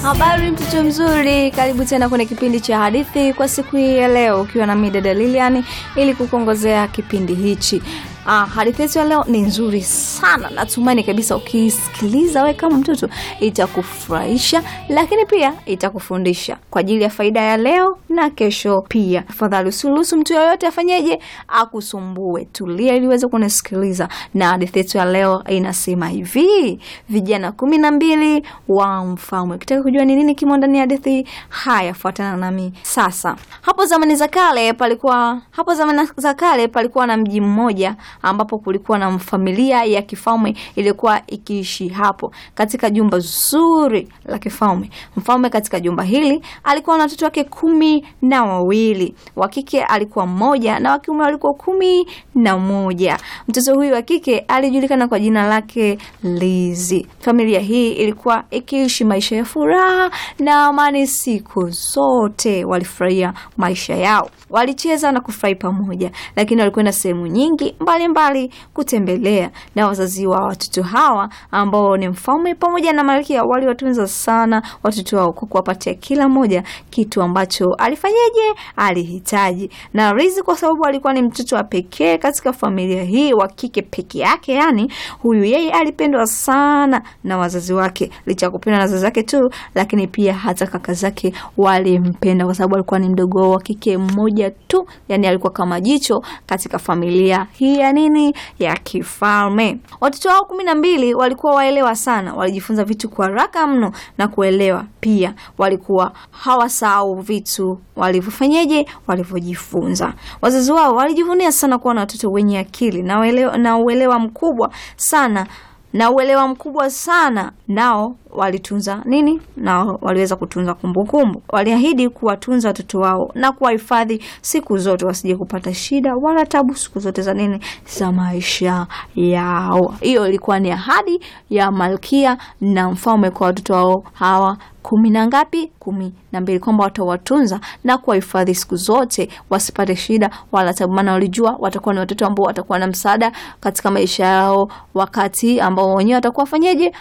Habari mtoto mzuri, karibu tena kwenye kipindi cha hadithi kwa siku hii ya leo, ukiwa na mimi dada Lilian ili kukuongozea kipindi hichi. Ah, hadithi yetu ya leo ni nzuri sana, natumaini kabisa ukisikiliza wewe kama mtoto itakufurahisha, lakini pia itakufundisha kwa ajili ya faida ya leo na kesho pia. Tafadhali usiruhusu mtu yoyote afanyeje akusumbue, tulia ili uweze kunisikiliza. Na hadithi yetu ya leo inasema hivi: vijana kumi na mbili wa mfalme. Ukitaka kujua ni nini kimo ndani ya hadithi, haya fuatana nami sasa. Hapo zamani za kale palikuwa hapo zamani za kale palikuwa na mji mmoja ambapo kulikuwa na familia ya kifalme iliyokuwa ikiishi hapo katika jumba zuri la kifalme. Mfalme katika jumba hili alikuwa na watoto wake kumi na wawili, wa kike alikuwa mmoja na wa kiume walikuwa kumi na moja. Mtoto huyu wa kike alijulikana kwa jina lake Lizi. Familia hii ilikuwa ikiishi maisha ya furaha na amani siku zote. Walifurahia maisha yao, walicheza na kufurahi pamoja, lakini walikwenda sehemu nyingi mbalimbali mbali kutembelea, na wazazi wa watoto hawa ambao ni mfalme pamoja na malkia waliwatunza sana watoto wao kwa kuwapatia kila mmoja kitu ambacho alifanyaje, alihitaji. Na Lizi kwa sababu alikuwa ni mtoto wa pekee katika familia hii, wa kike peke yake, yani huyu yeye alipendwa sana na wazazi wake, licha ya kupendwa na wazazi wake tu, lakini pia hata kaka zake walimpenda kwa sababu alikuwa ni mdogo wao wa kike mmoja tu, yani alikuwa kama jicho katika familia hii ya nini ya kifalme. Watoto wao kumi na mbili walikuwa waelewa sana, walijifunza vitu kwa haraka mno na kuelewa pia, walikuwa hawasahau vitu walivyofanyeje, walivyojifunza. Wazazi wao walijivunia sana kuwa na watoto wenye akili na uelewa, na uelewa mkubwa sana na uelewa mkubwa sana nao walitunza nini? Nao waliweza kutunza kumbukumbu. Waliahidi kuwatunza watoto wao na kuwahifadhi siku zote, wasije kupata shida wala tabu siku zote za nini, za maisha yao. Hiyo ilikuwa ni ahadi ya malkia na mfalme kwa watoto wao hawa kumi na ngapi? Kumi na mbili, kwamba watawatunza na kuwahifadhi siku zote, wasipate shida wala tabu, maana walijua watakuwa ni watoto ambao watakuwa na msaada katika maisha yao, wakati ambao wenyewe watakuwa wafanyeje,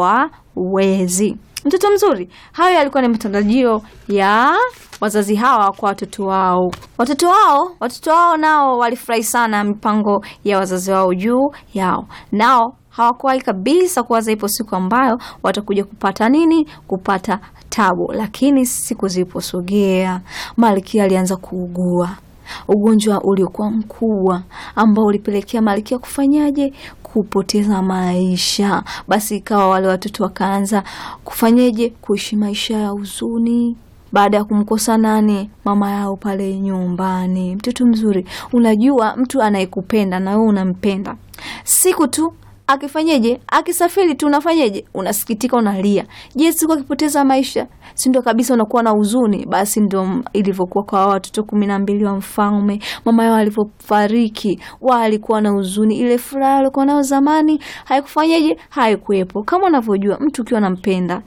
hawawezi. Mtoto mzuri, hayo yalikuwa ni matarajio ya wazazi hawa kwa watoto wao. Watoto wao watoto wao nao walifurahi sana mipango ya wazazi wao juu yao, nao hawakuwahi kabisa kuwaza ipo siku ambayo watakuja kupata nini, kupata tabu. Lakini siku ziliposogea, malkia alianza kuugua ugonjwa uliokuwa mkubwa ambao ulipelekea malkia kufanyaje, kupoteza maisha. Basi ikawa wale watoto wakaanza kufanyaje, kuishi maisha ya huzuni baada ya kumkosa nani, mama yao pale nyumbani. Mtoto mzuri, unajua mtu anayekupenda na wewe unampenda, siku tu akifanyeje akisafiri tu unafanyeje, unasikitika, unalia. Je, siku akipoteza maisha, si ndio kabisa unakuwa na huzuni? Basi ndio ilivyokuwa kwa watoto kumi na mbili wa mfalme. Mama yao alivyofariki, walikuwa na huzuni. Ile furaha walikuwa nayo zamani haikufanyeje, haikuwepo. Kama unavyojua mtu ukiwa nampenda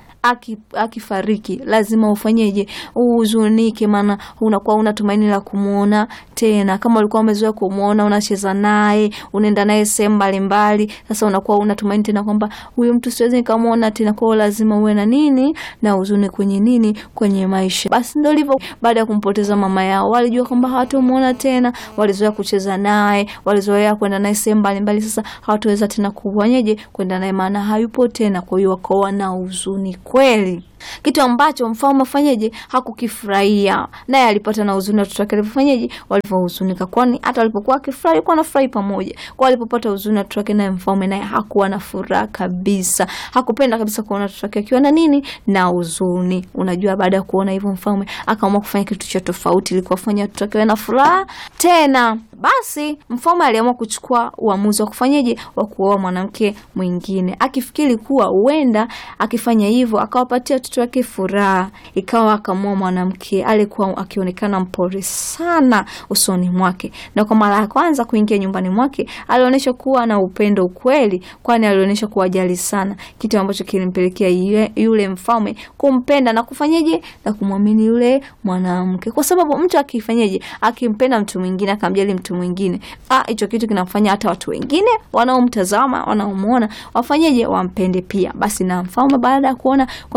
akifariki aki lazima ufanyeje? Uhuzunike, maana unakuwa una tumaini la kumwona tena. Kama ulikuwa umezoea kumwona, unacheza naye, unaenda naye sehemu mbalimbali, sasa unakuwa una tumaini tena kwamba huyu mtu siwezi nikamwona tena, kwao lazima uwe na nini na huzuni kwenye nini, kwenye maisha. Basi ndio hivyo. Baada ya kumpoteza mama yao, walijua kwamba hawatamuona tena, walizoea kucheza naye, walizoea kwenda naye sehemu mbalimbali, sasa hawataweza tena kufanyeje, kwenda naye, maana hayupo tena. Kwa hiyo wakawa na huzuni kweli, kitu ambacho mfalme afanyeje hakukifurahia, naye alipata na huzuni watoto wake walivyofanyeje, walivyohuzunika, kwani hata walipokuwa akifurahi walikuwa wanafurahi pamoja. Kwa walipopata huzuni watoto wake, naye mfalme naye hakuwa na furaha kabisa, hakupenda kabisa kuona watoto wake akiwa na nini, na huzuni. Unajua, baada ya kuona hivyo, mfalme akaamua kufanya kitu cha tofauti ili kuwafanya watoto wake na furaha tena. Basi mfalme aliamua kuchukua uamuzi wa kufanyeje, wa kuoa mwanamke mwingine, akifikiri kuwa huenda akifanya hivyo akawapatia watoto wake furaha. Ikawa akamwoa mwanamke alikuwa akionekana mpole sana usoni mwake, na kwa mara ya kwanza kuingia nyumbani mwake alionyesha kuwa na upendo ukweli, kwani alionyesha kuwajali sana, kitu ambacho kilimpelekea yule mfalme kumpenda na kufanyeje, na kumwamini yule mwanamke, kwa sababu mtu akifanyeje, akimpenda mtu mwingine akamjali mtu mwingine, ah, hicho kitu kinamfanya hata watu wengine wanaomtazama wanaomwona wafanyeje, wampende pia. Basi na mfalme baada ya kuona kwamba huyu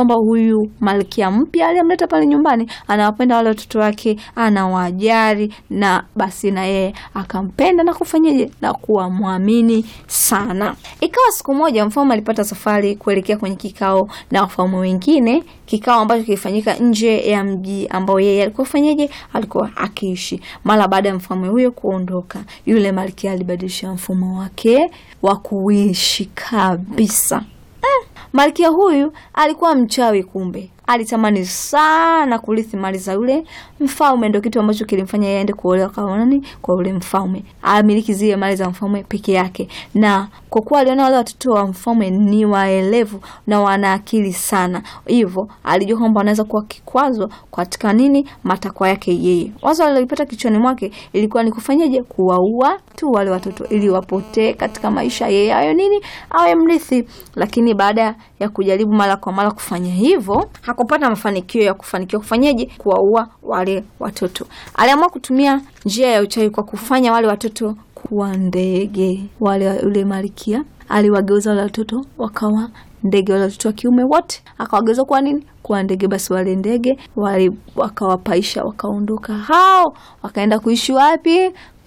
huyu malkia mpya aliyemleta pale nyumbani anawapenda wale watoto wake, anawajali, na basi na yeye akampenda na kufanyaje na kuwa mwamini sana. Ikawa siku moja mfalme alipata safari kuelekea kwenye kikao na wafalme wengine, kikao ambacho kilifanyika nje ya mji ambao yeye alikuwa fanyaje, alikuwa akiishi. Mara baada ya mfalme huyo kuondoka, yule malkia alibadilisha mfumo wake wa kuishi kabisa. Mm, malkia huyu alikuwa mchawi kumbe alitamani sana kurithi mali za yule mfalme. Ndio kitu ambacho kilimfanya yeye aende kuolewa kwa nani? Kwa yule mfalme, amiliki zile mali za mfalme peke yake. Na kwa kuwa aliona wale watoto wa mfalme ni waelevu na wana akili sana, hivyo alijua kwamba wanaweza kuwa kikwazo katika nini, matakwa yake yeye. Wazo alilopata kichwani mwake ilikuwa ni kufanyaje? Kuwaua tu wale watoto ili wapotee katika maisha, yeye ayo nini, awe mrithi. Lakini baada ya kujaribu mara kwa mara kufanya hivyo hakupata mafanikio ya kufanikiwa kufanyaje kuwaua wale watoto. Aliamua kutumia njia ya uchawi kwa kufanya wale watoto kuwa ndege. Wale yule malkia aliwageuza wale watoto wakawa ndege, wale watoto wa kiume wote akawageuza kuwa nini? Kuwa ndege. Basi wale ndege wale wakawapaisha, wakaondoka hao, wakaenda kuishi wapi?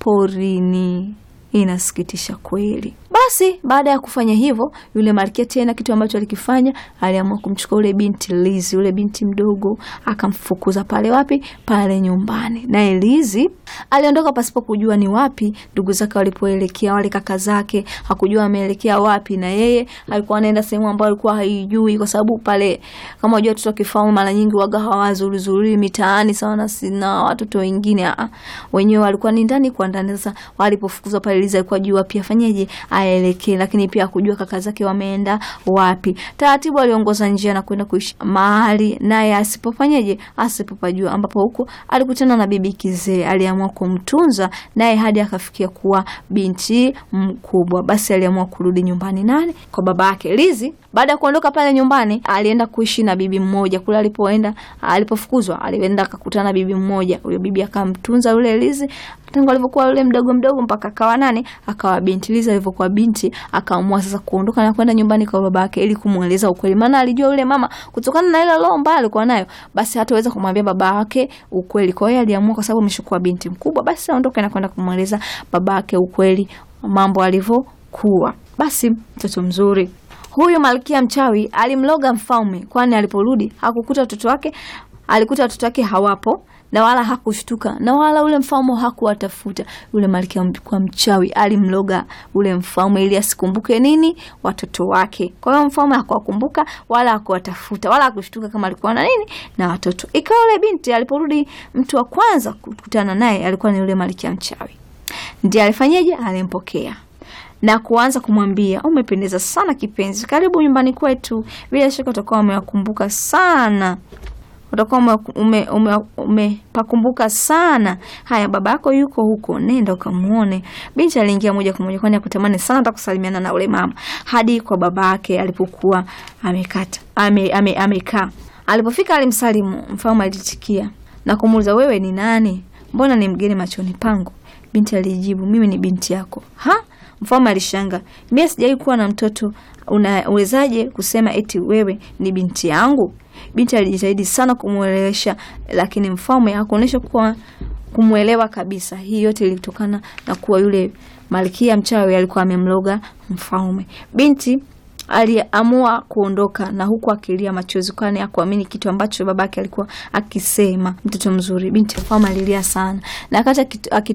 Porini. Inasikitisha kweli. Basi baada ya kufanya hivyo, yule malkia tena, kitu ambacho alikifanya, aliamua kumchukua yule binti Lizi, yule binti mdogo, akamfukuza pale wapi? Pale nyumbani. Naye Lizi aliondoka pasipo kujua ni wapi ndugu zake walipoelekea, wale kaka zake, hakujua ameelekea wapi, na yeye alikuwa anaenda sehemu ambayo alikuwa haijui, kwa sababu pale, kama unajua, watoto wa kifalme mara nyingi waga hawazuri zuri mitaani sawa na sina watoto wengine, wenyewe walikuwa ni ndani kwa ndani. Sasa walipofukuzwa pale, Lizi alikuwa jua pia afanyeje aelekee lakini pia hakujua kaka zake wameenda wapi. Taratibu aliongoza njia na kwenda kuishi mahali naye asipofanyeje, asipopajua, ambapo huko alikutana na bibi kizee. Aliamua kumtunza naye hadi akafikia kuwa binti mkubwa. Basi aliamua kurudi nyumbani nani, kwa baba yake. Lizi baada ya kuondoka pale nyumbani, alienda kuishi na bibi mmoja kule. Alipoenda alipofukuzwa, alienda akakutana na bibi mmoja. Huyo bibi akamtunza yule Lizi tangu alivyokuwa yule mdogo mdogo mpaka akawa nani, akawa binti. Lizi alivyokuwa binti, akaamua sasa kuondoka na kwenda nyumbani kwa baba yake ili kumweleza ukweli, maana alijua yule mama kutokana na ile roho mbaya alikuwa nayo, basi hataweza kumwambia baba yake ukweli. Kwa hiyo aliamua, kwa sababu ameshakuwa binti mkubwa, basi aondoke na kwenda kumweleza baba yake ukweli, mambo alivyokuwa. Basi mtoto mzuri huyu malkia mchawi alimloga mfalme, kwani aliporudi hakukuta watoto wake, alikuta watoto wake hawapo na wala hakushtuka na wala ule mfalme hakuwatafuta. Yule malkia kwa mchawi alimloga ule mfalme ili asikumbuke nini watoto wake. Kwa hiyo mfalme hakuwakumbuka wala hakuwatafuta wala hakushtuka kama alikuwa na nini na watoto. Ikawa yule binti aliporudi, mtu wa kwanza kukutana naye alikuwa ni yule malkia mchawi. Ndiye alifanyaje? Alimpokea na kuanza kumwambia umependeza sana kipenzi, karibu nyumbani kwetu. Bila shaka utakuwa umewakumbuka sana utakuwa umepakumbuka ume, ume sana. Haya, baba yako yuko huko, nenda ukamuone. Binti aliingia moja kwa moja, kwani akutamani sana hata kusalimiana na ule mama, hadi kwa baba yake alipokuwa amekata ame, ame, amekaa. Alipofika alimsalimu. Mfalme alitikia na kumuuliza, wewe ni nani? Mbona ni mgeni machoni pangu? Binti alijibu, mimi ni binti yako. Ha? Mfalme alishanga, mimi sijawahi kuwa na mtoto, unawezaje kusema eti wewe ni binti yangu? Binti alijitahidi sana kumwelewesha, lakini mfalme hakuonyesha kuwa kumwelewa kabisa. Hii yote ilitokana na kuwa yule malkia mchawi alikuwa amemloga mfalme. Binti aliamua kuondoka na huku akilia machozi, kwani hakuamini kitu ambacho babake alikuwa akisema. Mtoto mzuri, binti mfalme alilia sana na akati